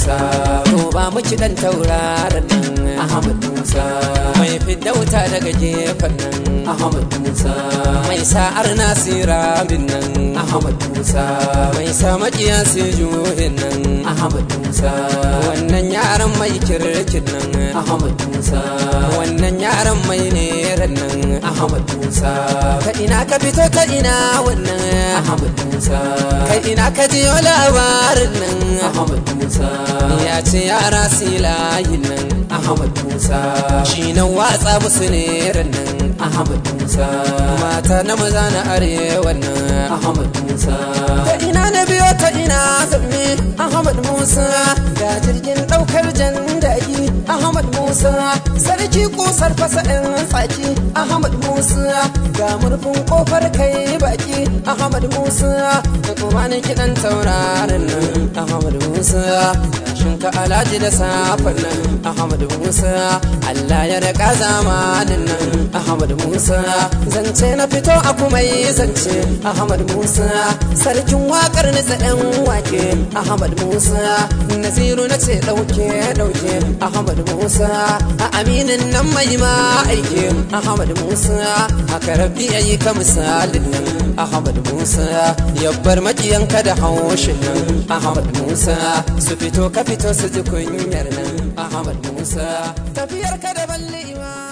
Musa to ba mu ci dan tauraron nan Ahmad Musa mai fidda wuta daga gefen nan Ahmad Musa mai sa'ar nasira bin nan Ahmad Musa mai sa makiya su juhin nan Ahmad Musa wannan yaran mai kirkin nan Ahmad Musa wannan yaran mai neran nan Ahmad Musa ka ina ka fito ka ina wannan Ahmad Musa ka ina ka jiyo labarin nan Ahmad Musa ya ce yara silayin nan Ahmad Musa shi nan watsa musu neran nan Ahmad Musa mata na maza na arewa nan Ahmad Musa ta ina na biyo ta ina zamme Ahmad Musa ga jirgin daukar jandaki Ahmad Musa sarki kusar fasa ɗin tsaki Ahmad Musa ga murfin kofar kai baki Ahmad Musa da kuma ni kiɗan taurarin nan Ahmad Musa shin ka alaji da safan nan Ahmad Musa Allah ya raka zamanin nan Ahmad Musa zance na fito a kuma yi zance Ahmad Musa sarkin wakar na tsayen wake Ahmad Musa Naziru na ce dauke dauke Ahmad Musa a aminin nan mai ma aike Ahmad Musa haka rabbi yayi ka misalin nan Ahmad Musa yabbar makiyanka da haushin nan Ahmad Musa su fito ka fito su ji kunyar nan Ahmad Musa tafiyar ka da balli